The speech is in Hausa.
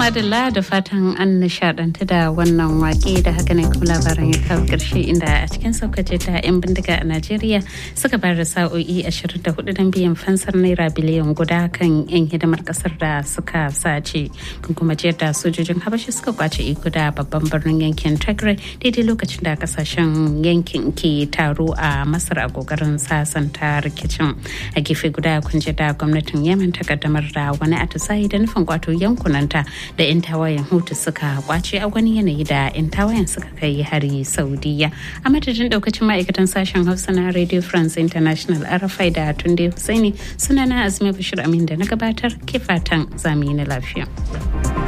madalla da fatan an nishadantu da wannan wake da haka ne kuma labaran ya kawo ƙarshe inda a cikin saukace ta 'yan bindiga a Najeriya suka bayar da sa'o'i 24 don biyan fansar naira biliyan guda kan 'yan hidimar kasar da suka sace kun kuma jiyar da sojojin habashi suka kwace iko da babban birnin yankin Tigray daidai lokacin da kasashen yankin ke taro a Masar a kokarin sasanta rikicin a gefe guda kun ji da gwamnatin Yemen ta kaddamar da wani atisayi da nufin kwato yankunanta da 'yan tawayen hutu suka kwace a wani yanayi da 'yan tawayen suka kai hari saudiya a madadin daukacin ma'aikatan sashen hausa na radio france international arafai da tunde husaini sunana azumi bashir amin da na gabatar ke fatan zamani na lafiya.